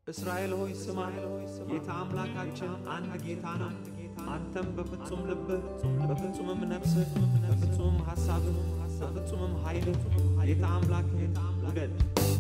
እስራኤል ሆይ ስማ፣ ጌታ አምላካችን አንድ ጌታ ነው። አንተም በፍጹም ልብህ፣ በፍጹምም ነፍስህ፣ በፍጹምም ሐሳብህ፣ በፍጹምም ኃይልህ ጌታ አምላክህን ውደድ።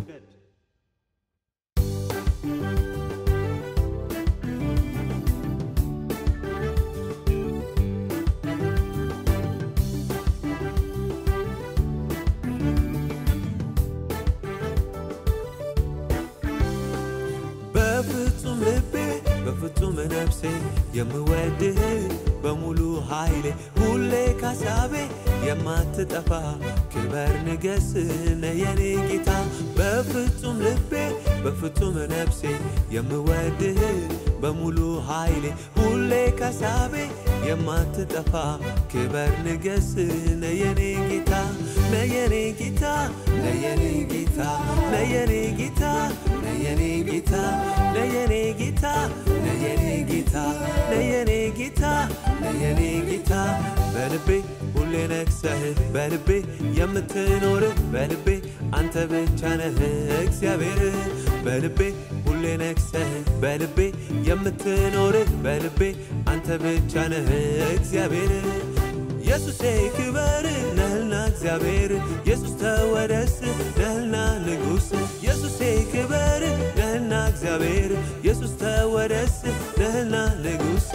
በፍጹም ልቤ በፍጹም ነፍሴ የምወድህ በሙሉ ኃይሌ ሁሌ ካሳቤ የማትጠፋ ክበር ንገስ ነየኔ ጌታ በፍጹም ልቤ በፍጹም ነፍሴ የምወድህ በሙሉ ኃይሌ ሁሌ ካሳቤ የማትጠፋ ክበር ንገስ ነየኔ ጌታ ነየኔ ጌታ ነየኔ ጌታ ነየኔ ጌታ ነየኔ ጌታ ነየኔ ጌታ ነየኔ ጌታ ነየኔ ጌታ ነየኔ ጌታ በልቤ ሁሌ ነግሰህ በልቤ የምትኖር በልቤ አንተ ብቻ ነህ እግዚአብሔር በልቤ ሁሌ ነግሰህ በልቤ የምትኖር በልቤ አንተ ብቻ ነህ እግዚአብሔር ኢየሱሴ ክበር ነህና እግዚአብሔር ኢየሱስ ተወደስ ነህና ንጉሥ ኢየሱሴ ክበር ነህና እግዚአብሔር ኢየሱስ ተወደስ ነህና ንጉሥ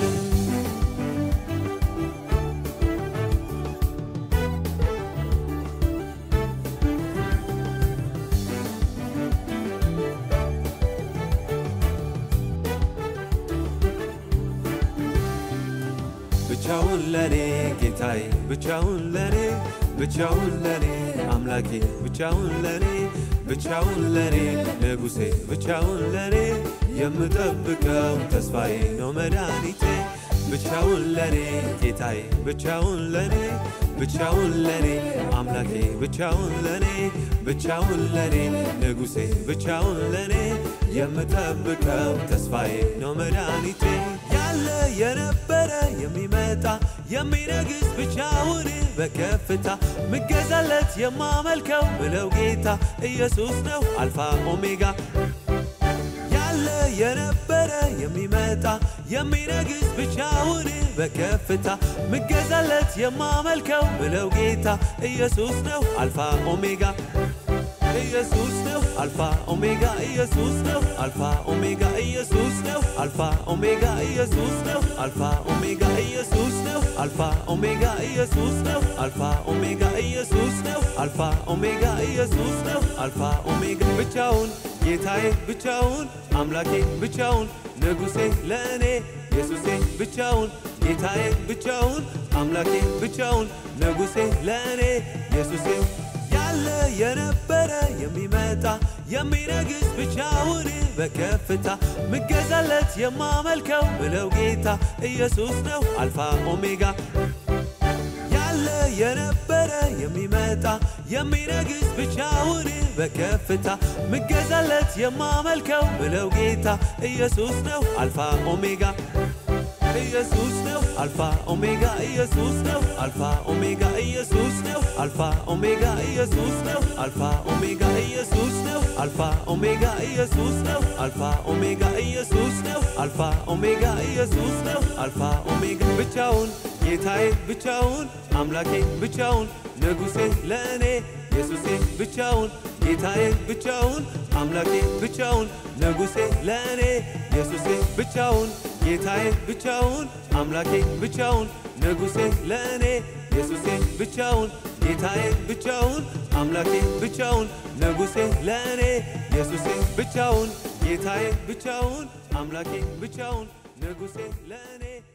ብቻውን ለኔ ጌታዬ ብቻውን ለኔ ብቻውን ለኔ አምላኬ ብቻውን ለኔ ብቻውን ለኔ ንጉሴ ብቻውን ለኔ የምጠብቀው ተስፋዬ ነው መድኃኒቴ ብቻውን ለኔ ጌታዬ ብቻውን ለኔ ብቻውን ለኔ አምላኬ ብቻውን ለኔ ብቻውን ለኔ ንጉሴ ብቻውን ለኔ የምጠብቀው ተስፋዬ ነው መድኃኒቴ ያለ የነበረ የሚመጣ የሚነግስ ብቻውን በከፍታ ምገዛለት የማመልከው ብለው ጌታ ኢየሱስ ነው አልፋ ኦሜጋ ያለ የነበረ የሚመጣ የሚነግስ ብቻውን በከፍታ ምገዛለት የማመልከው ብለው ጌታ ኢየሱስ ነው አልፋ ኦሜጋ ኢየሱስ ነው አልፋ ኦሜጋ ኢየሱስ ነው አልፋ ኦሜጋ ኢየሱስ ነው አልፋ ኦሜጋ ኢየሱስ ነው አልፋ ኦሜጋ ኢየሱስ ነው አልፋ ኦሜጋ ኢየሱስ ነው አልፋ ኦሜጋ ኢየሱስ ነው አልፋ ኦሜጋ ኢየሱስ ነው አልፋ ኦሜጋ ብቻውን ጌታዬ ብቻውን አምላኬ ብቻውን ንጉሴ ለእኔ ኢየሱሴ ብቻውን ጌታዬ ብቻውን አምላኬ ብቻውን ንጉሴ ለእኔ ኢየሱሴ ያለ የነበረ የሚመጣ የሚነግስ ብቻውን በከፍታ ምገዛለት የማመልከው ብለው ጌታ ኢየሱስ ነው አልፋ ኦሜጋ ያለ የነበረ የሚመጣ የሚነግስ ብቻውን በከፍታ ምገዛለት የማመልከው ብለው ጌታ ኢየሱስ ነው አልፋ ኦሜጋ ኢየሱስ ነው አልፋ ኦሜጋ ኢየሱስ ነው አልፋ ኦሜጋ ኢየሱስ ነው አልፋ ኦሜጋ ኢየሱስ ነው አልፋ ኦሜጋ ኢየሱስ ነው አልፋ ኦሜጋ ኢየሱስ ነው አልፋ ኦሜጋ ኢየሱስ ነው አልፋ ኦሜጋ ኢየሱስ ነው አልፋ ኦሜጋ ብቻውን ጌታዬ ብቻውን አምላኬ ብቻውን ንጉሴ ለእኔ ኢየሱሴ ብቻውን ጌታዬ ብቻውን አምላኬ ብቻውን ንጉሴ ለእኔ ኢየሱሴ ብቻውን ጌታዬ ብቻውን አምላኬ ብቻውን ንጉሴ ለእኔ ኢየሱሴ ብቻውን ጌታዬ ብቻውን አምላኬ ብቻውን ንጉሴ ለእኔ ኢየሱሴ ብቻውን ጌታዬ ብቻውን አምላኬ ብቻውን ንጉሴ ለእኔ